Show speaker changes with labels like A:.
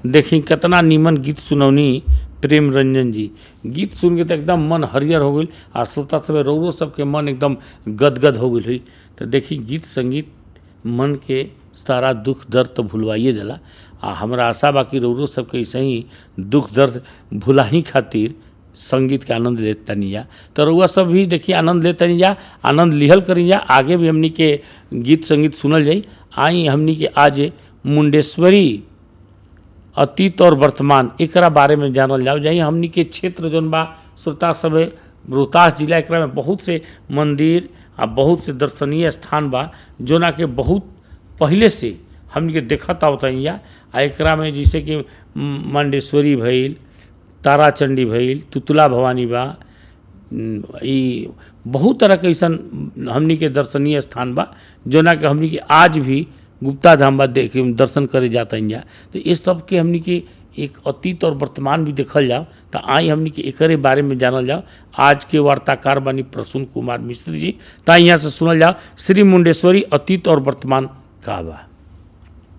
A: देखी कितना नीमन गीत सुनौनी प्रेम रंजन जी गीत सुन के तो एकदम मन हरियर हो गई आ श्रोता सब रौरो सबके मन एकदम गदगद हो गई तो देखी गीत संगीत मन के सारा दुख दर्द तो भुलवाइए देला आ हमरा आशा बा कि रौरो सबके ऐसे ही दुख दर्द भुलाही खातिर संगीत के आनंद ले तनी जा तो रउआ सब भी देखिए आनंद ले तनी जा आनंद लिहल करी जा आगे भी हमनी के गीत संगीत सुनल जाई आई हमनी के आज मुंडेश्वरी अतीत और वर्तमान एकरा बारे में जानल जाओ जाई हमनी के क्षेत्र जौन बा श्रोता सब रोहतास जिला एकरा में बहुत से मंदिर आ बहुत से दर्शनीय स्थान बा जोना के बहुत पहले से हमनी के देखत आवतैया आ एकरा में जैसे कि म, मंडेश्वरी भइल ताराचंडी भइल तुतला भवानी बा न, ई बहुत तरह के ऐसन हमनी के दर्शनीय स्थान बा जोना के हमनी के आज भी गुप्ता धाम बा देखे दर्शन करे जाता जा तो इस सब के हमनी के एक अतीत और वर्तमान भी देखल जाओ तो आई हमनी के एकरे बारे में जानल जाओ आज के वार्ताकार बानी प्रसून कुमार मिश्र जी तो यहाँ से सुनल जाओ श्री मुंडेश्वरी अतीत और वर्तमान का बा